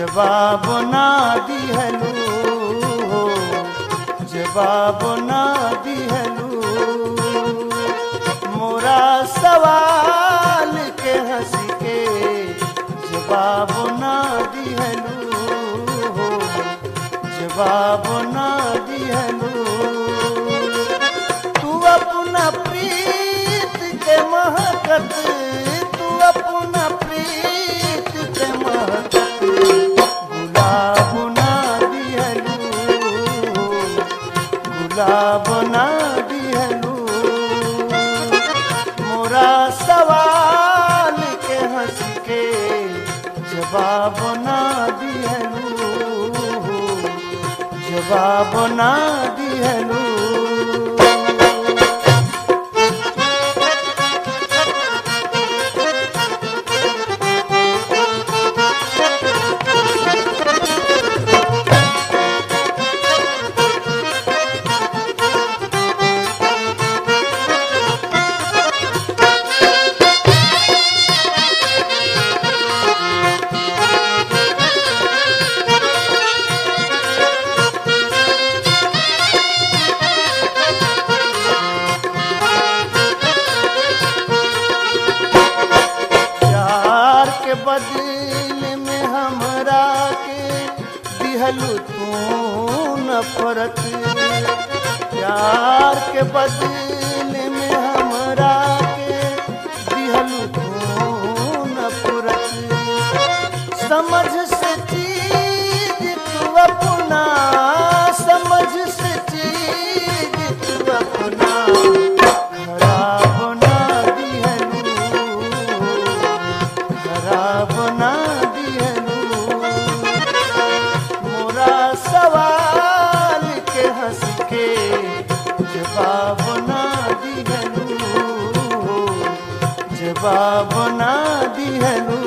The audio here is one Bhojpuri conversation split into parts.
जवाब ना दिहलू हो जवाब ना दिहलू मोरा सवाल के हंस के जवाब ना दिहलू हो जवाब ना दिहलू तू अपना प्रीत के महकत तू अपना प्रीत के महकत गुलाब ना दिहलू गुलाब ना दिहलू मोरा सवाल के हंस के जवाब ना दिहलू जवाब ना दिहलू प्यार के बदले में हमरा के दिहलू तू नफरत प्यार के बदले में हमरा के दिहलू तू नफरत समझ से चीज तू अपना समझ से चीज तू अपना खराब ना दिहलू खराब ना दिहलू मोरा सवाल के हंस के जवाब ना दिहलू जवाब ना दिहलू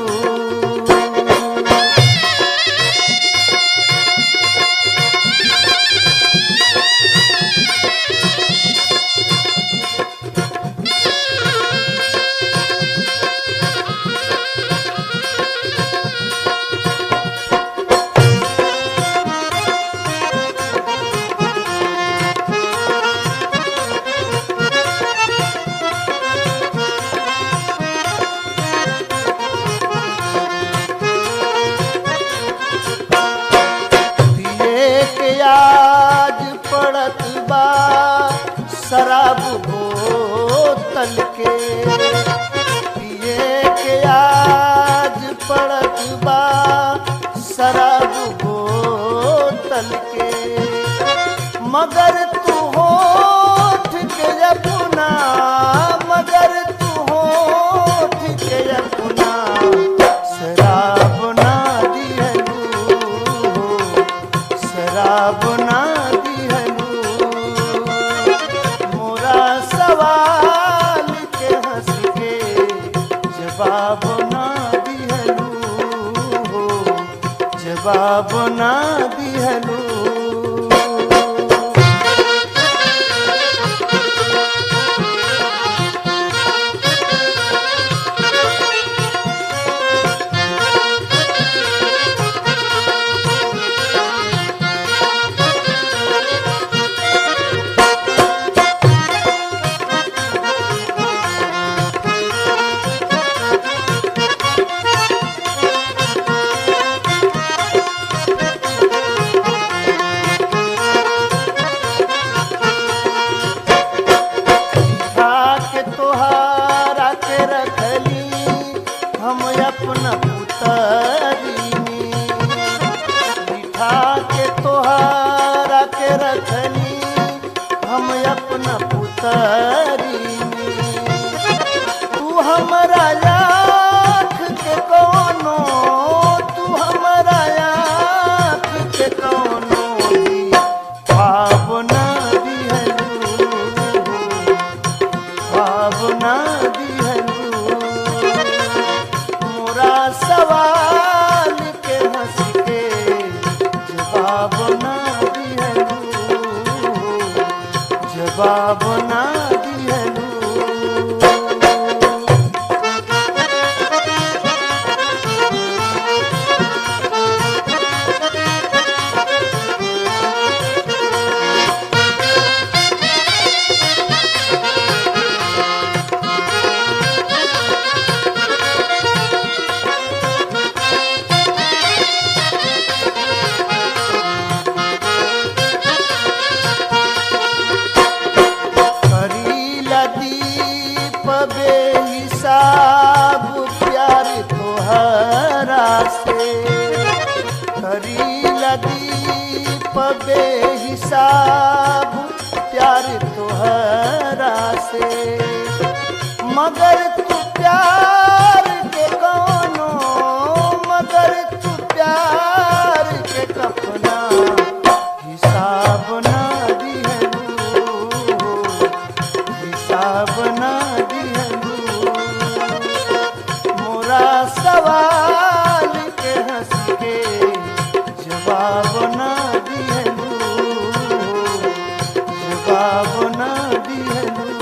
दिए के आज पड़त बा शराब बोतल के दिए के आज पड़त बा शराब बोतल के मगर तू होठ के अपना मगर तू होठ के अपना शराब ना दिहलू शराब ना दिहलू मोरा सवाल के हंस के जवाब ना दिहलू जवाब ना दिहलू खा के तोहारा के रखली हम अपना पुतरी बिठा के तोहारा के रखली हम अपना पुतरी तू हमारा आँख के कोनो तू हमारा आँख के कोनो भावना दिहलू भावना दिहलू मोरा सवाल के हंस के जवाब ना दिहलू जवाब ना दिहलू गुलाब ना दिहलू मोरा सवाल के हंस के जवाब ना दिहलू जवाब ना दिहलू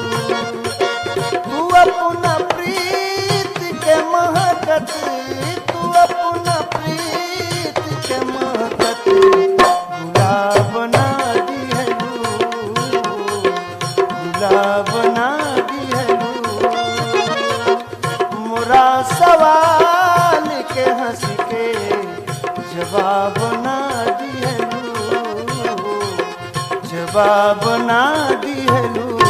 तू अपना प्रीत के महकत तू अपना प्रीत के महकत गुलाब ना दिहलू गुलाब ना दिहलू मोरा सवाल के हंस के जवाब ना दिहलू जवाब ना दिहलू